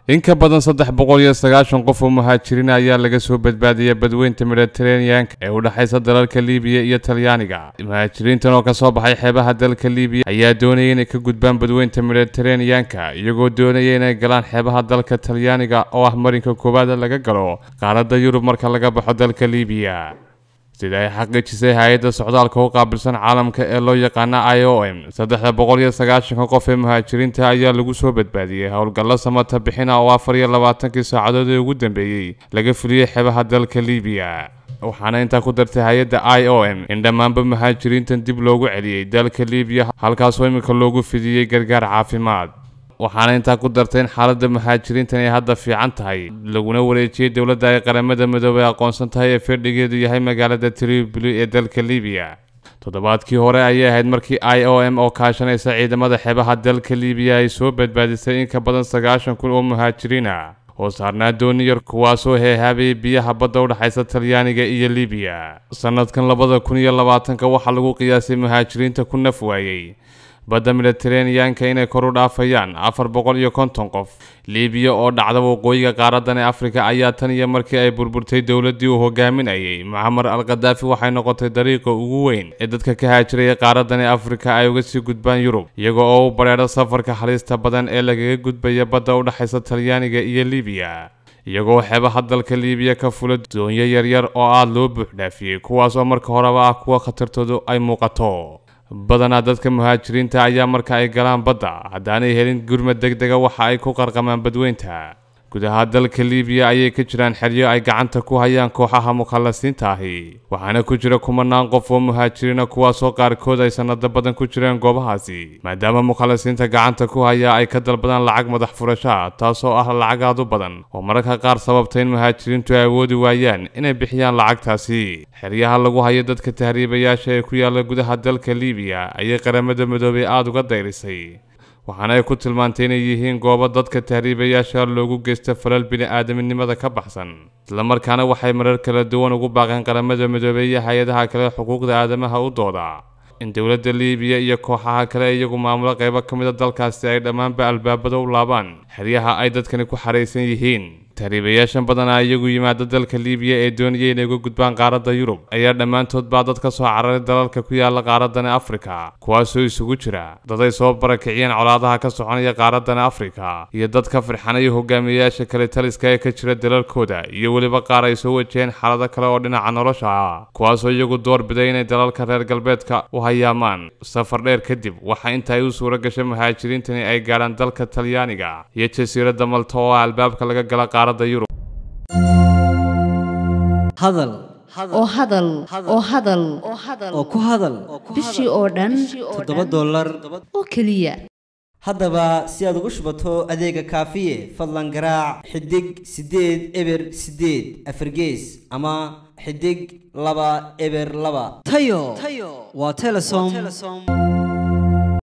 in ka badan saddex boqol iyo sagaashan qof oo muhaajiriin ayaa laga soo badbaadiyay badweynta mediteraneanka ee u dhexaysa dalalka liibiya iyo talyaaniga muhaajiriintan oo kasoo baxay xeebaha dalka liibiya ayaa doonaya inay ka gudbaan badweynta mediteraneanka iyagoo doonaya inay galaan xeebaha dalka talyaaniga oo ah marinka koowaad laga galo qaaradda yurub marka laga baxo dalka liibiya sida ay xaqiijisay hay-adda socdaalka u qaabilsan caalamka ee loo yaqaana i o m saddexda boqol iyo sagaashanka qof ee muhaajiriinta ayaa lagu soo badbaadiyey howlgallo samata bixina oo afar iyo labaatankii saacadood ee ugu dambeeyey laga fuliyey xebaha dalka liibiya waxaana intaa ku dartay hay-adda i o m in dhammaanba muhaajiriintan dib loogu celiyey dalka liibiya halkaasoo iminka loogu fidiyey gargaar caafimaad waxaana intaa ku dartay in xaaladda muhaajiriintan ay hadda fiican tahay laguna wareejiyey dowladda ay qaramada midoobay aqoonsan tahay ee fadhigeedu yahay magaalada tripoli ee dalka liibiya toddobaadkii hore ayay ahayd markii i o m oo kaashanaysa ciidamada xeebaha dalka liibiya ay soo badbaadisay in ka badan sagaashan kun oo muhaajiriin ah oo saarnaa dooni yar kuwaasoo heehaabayay biyaha badda u dhexaysa talyaaniga iyo liibiya sanadkan labada kun iyo labaatanka waxaa lagu qiyaasay muhaajiriinta ku naf waayey badda mediteraneanka inay kor u dhaafayaan afar boqol iyo konton qof liibiya oo dhacda waqooyiga qaaradan ee afrika ayaa tan iyo markii ay burburtay dowladdii uu hogaaminayay mucamar al khadaafi waxay noqotay dariiqa ugu weyn ee dadka ka haajiraya qaaradan ee afrika ay uga sii gudbaan yurub iyaga oo u badheedha safarka halista badan ee lagaga gudbaya badda u dhexaysa talyaaniga iyo liibiya iyagoo xeebaha dalka liibiya ka fula doonyo yaryar oo aada loo buuxdhaafiyey kuwaas oo marka horeba ah kuwa khatartoodu ay muuqato badanaa dadka muhaajiriinta ayaa marka ay galaan badda haddaanay helin gurmad deg dega waxa ay ku qarqamaan badweynta gudaha dalka liibiya ayay ka jiraan xeryo ay gacanta ku hayaan kooxaha mukhallasiinta ahi waxaana ku jira kumanaan qof oo muhaajiriina kuwaasoo qaarkood ay sanado badan ku jireen goobahaasi maadaama mukhallasiinta gacanta ku haya ay ka dalbadaan lacag madax furasha taasoo ah lacag aad u badan oo mararka qaar sababta in muhaajiriintu ay awoodi waayaan inay bixiyaan lacagtaasi xeryaha lagu hayo dadka tahriibayaasha ee ku yaala gudaha dalka liibiya ayay qaramada midoobay aada uga dayrisay waxaana ay ku tilmaantay inay yihiin goobo dadka tahriibayaasha loogu geysta falal bini-aadaminimada ka baxsan islamarkaana waxay marar kala duwan ugu baaqeen qaramada midoobey iyo hay-adaha kale xuquuqda aadamaha u dooda in dowladda liibiya iyo kooxaha kale iyagu maamulo qaybo ka mida dalkaasi ay dhammaanba albaabada u laabaan xeryaha ay dadkani ku xaraysan yihiin tahriibayaashan badanaa iyagu yimaada dalka liibiya ee doonaya inay uga gudbaan qaaradda yurub ayaa dhammaantood baa dad ka soo cararay dalalka ku yaala qaaradan afrika kuwaasoo isugu jira dad ay soo barakiciyeen colaadaha ka soconaya qaaradan afrika iyo dad ka firxanaya hogaamiyayaasha kale taliska ee ka jira dalalkooda iyo weliba qaar ay soo wajaheen xaalado kale oo dhinaca nolosha ah kuwaasoo iyagu door biday inay dalalka reer galbeedka u hayaamaan safar dheer kadib waxa inta ay u suura gashay muhaajiriintani ay gaadhaan dalka talyaaniga iyo jasiiradda malta oo ah albaabka laga gala hadal oo hadal oo hadal oo ku hadal bishii oo dhan toddoba dollar oo keliya haddaba si aad ugu shubato adeega kaafiye fadlan garaac xidig siddeed eber siddeed afargees ama xidig laba eber laba tayo waa telesom